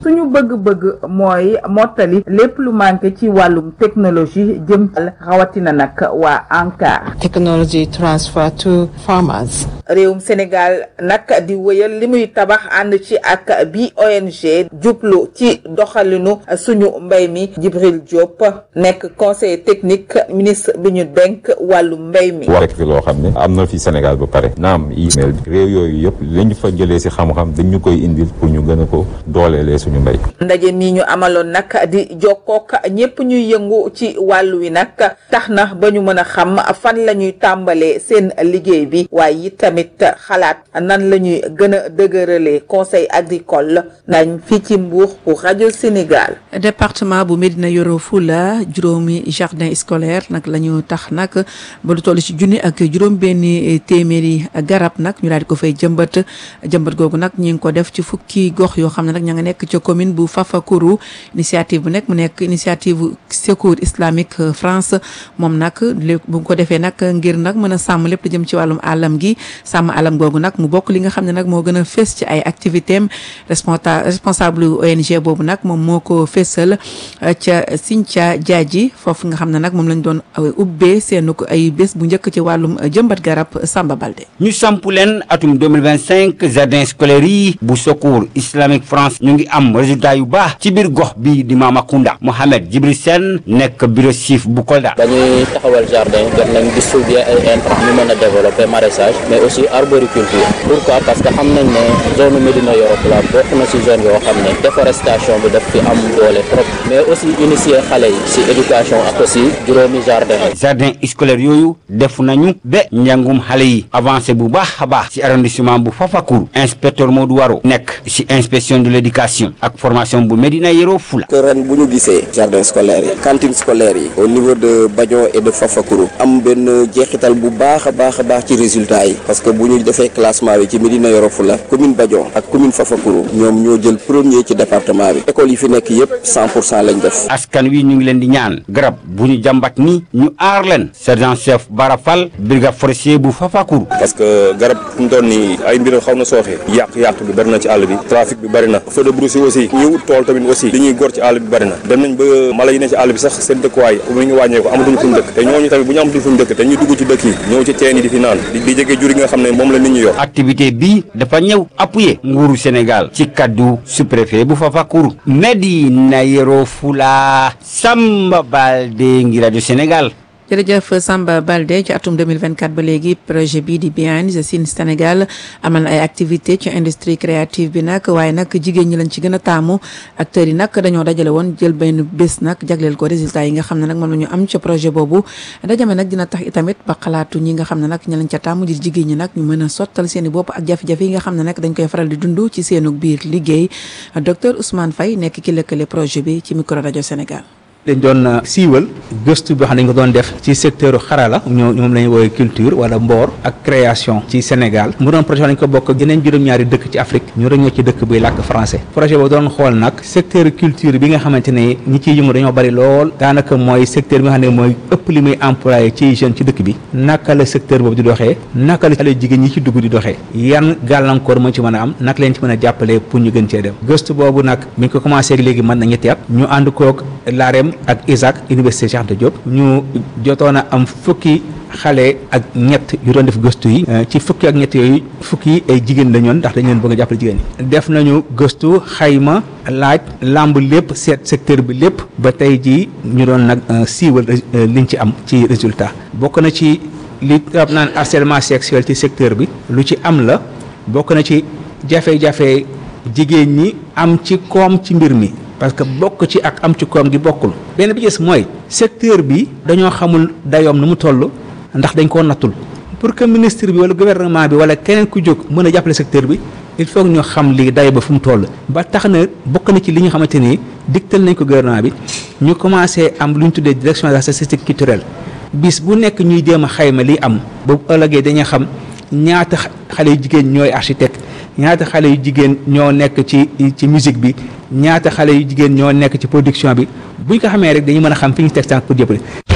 suñu bëgg-bëgg mooy mottali lépp lu manqué ci wàllum technologie jëm rawatina nag waa ANCAR. technology transfer to farmers. réewum Sénégal nag di wëyal li muy tabax ànd ci ak bi ONG jublu ci doxalinu suñu mbay mi Djibril Diop nekk conseiller technique ministre bi ñu denk wàllu mbay mi. rek fi loo xam ne am na fi Sénégal ba pare naam email bi réew yooyu yëpp li ñu fa jëlee si xam-xam dañ ñu koy indil pour ñu gën a ko dooleelee suñu mbay. ndaje mi ñu amaloon nag di jokkook ñépp ñuy yëngu ci wàllu wi nag tax na ba ñu mën a xam fan la ñuy tàmbalee seen liggéey bi waaye it tamit xalaat nan la ñuy gën a dëgëralee conseil agricole nañ fii ci Mbour pour rajo Sénégal. département bu Médina Yoro Fula juróomi jardin scolaire nag la ñu tax nag ba lu toll ci junni ak juróom benni téeméeri garab nag ñu daal di ko fay jëmbat jëmbat googu nag ñu ngi ko def ci fukki gox yoo xam ne nag ña nga nekk ca commune bu Fafakuru initiative bu nekk mu nekk initiative secours islamique France moom nag bu ko defee nag ngir nag mën a sàmm lépp lu jëm ci wàllum àllam gi sàmm àllam googu nag mu bokk li nga xam ne nag moo gën a fës ci ay activité am responsable ONG boobu nag moom moo ko fésal ca Sinthia Diadji foofu nga xam ne nag moom lañ doon ubbee seenu ko ay bés bu njëkk ci wàllum jëmbat garab Samba Balde ñu samp leen atum 2025 jardin scolaire yi bu secours islamique France ñu ngi am résultat yu baax ci biir gox bi di Mamakunda Mohamed Djibril Sène nekk bureau chef bu Kolda. dañuy taxawal jardin jot nañ distribuer ay intrants ñu mën a développer maraîchage mais aussi arboriculture pourquoi parce que xam nañ ne zone Médina Yoro Fula bokk na ci zone yoo xam ne déforestation bi daf fi am doole trop mais aussi initier xale yi ci éducation ak aussi juróomi jardin jardin scolaire yooyu def nañu ba njàngum xale yi avancé bu baax a baax ci arrondissement bu Fafacour inspecteur Modou Waro nekk ci inspection de l'éducation ak formation bu Médina Yoro Fula. que ren bu ñu gisee jardin scolaire yi cantine scolaire yi au niveau de Badion et de Fafacour am benn jeexital bu baax a baax a baax ci résultat yi parce que bu ñu defee classement bi ci Médina Yoro Fula commune Badion ak commune Fafacour ñoom ñoo jël premier ci département bi école yi fi nekk yépp 100 pour cent lañ def. askan wi ñu ngi leen di ñaan garab bu ñu jàmbat ni ñu aar leen sergent chef Barafal brigade forestier bu Fafacour. parce que garab fu mu toll nii ay mbir xaw na sooxe yàq-yàq bi bari na ci àll bi trafic bi bari na feu de brousse aussi ñi wut tool tamit aussi li ñuy gor ci àll bi bari na dem nañ ba mala yi ne ci àll bi sax seen dëkkuwaay mu ngi wàññeeku amatuñu fu ñu dëkk te ñooñu tamit bu ñu amatuñu fu ñu dëkk te ñu dugg ci dëkk yi ñëw ci teen yi di fi naan di di jege jur yi nga xam ne moom la nit ñi yor activité bi dafa ñëw appuyer nguuru Sénégal ci kaddu sous-préfet bu Fafacour Médina Yoro Fula Samba Balde ngi rajo Sénégal jërëjëf Samba Balde ci atum 2024 ba léegi projet bii di Behind the Scenes Sénégal amal ay activité ci industrie créative bi nag waaye nag jigéen ñi lañ ci gën a taamu acteurs yi nag dañoo dajale woon jël benn bés nag jagleel ko résultat yi nga xam ne nag moom la ñu am ca projet boobu dajame nag dina tax itamit ba xalaatu ñi nga xam ne nag ñi lañ ca taamu di jigéen ñi nag ñu mën a sottal seen i bopp ak jafe-jafe yi nga xam ne nag dañ koy faral di dund ci seenu biir liggéey docteur Ousmane Faye nekk ki lëkkale projet bi ci micro rajo Sénégal dañ doon siiwal gëstu boo xam ne dañ ko doon def ci secteur xarala ñoo moom la ñuy woowee culture wala mboor ak création ci Sénégal mu doon projet dañ ko bokk yeneen juróom-ñaari dëkk ci Afrique ñu rek ñoo ci dëkk buy làkk français projet boobu doon xool nag secteur culture bi nga xamante ne ñi ciy yëngu dañoo bari lool daanaka mooy secteur bi nga xam ne mooy ëpp li muy employé ci jeune ci dëkk bi naka la secteur boobu di doxee naka la xale jigéen ñi ci dugg di doxee yan gàllankoor moo ci mën a am naka leen ci mën a jàppale pour ñu gën cee dem gëstu boobu nag mi ngi ko commencé léegi mën na ñetti at ñu ànd koog LAREM ak ISAC université Cheikh Anta Diop ñu jotoon a am fukki xale ak ñett yu doon def gëstu yi ci fukki ak ñett yooyu fukki ay jigéen la ñoon ndax dañu leen bëgg a jàppale jigéen ñi def nañu gëstu xayma laaj lamb lépp seet secteur bi lépp ba tey jii ñu doon nag siiwal liñ ci am ci résultat bokk na ci li tab naan harcèlement sexuel ci secteur bi lu ci am la bokk na ci jafe-jafe jigéen ñi am ci koom ci mbir mi parce que bokk ci ak am ci koom gi bokkul benn bi gis mooy secteur bi dañoo xamul dayoom nu mu toll ndax dañ koo nattul pour que ministre bi wala gouvernement bi wala keneen ku jóg mën a jàppale secteur bi il faut que ñu xam lii dayo ba fu mu toll ba tax na bokk na ci li ñu xamante ni digtal nañ ko gouvernement bi ñu commencé am lu ñu tuddee direction de la statistique culturelle bis bu nekk ñuy jéem a xayma li am ba bu ëllëgee dañuy xam ñaata xale yu jigéen ñooy architecte ñaata xale yu jigéen ñoo nekk ci ci musique bi ñaata xale yu jigéen ñoo nekk ci production bi buñ ko xamee rek dañu mën a xam fi ñu teg tànk pour jëppale.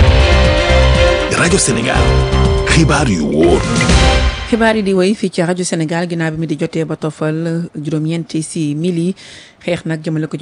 rajo Sénégal xibaar yu wóor. xibaar yi di woy fii ci rajo Sénégal ginnaaw bi mi di jotee ba tofal juróom-ñeenti si mili xeex nag jëmale ko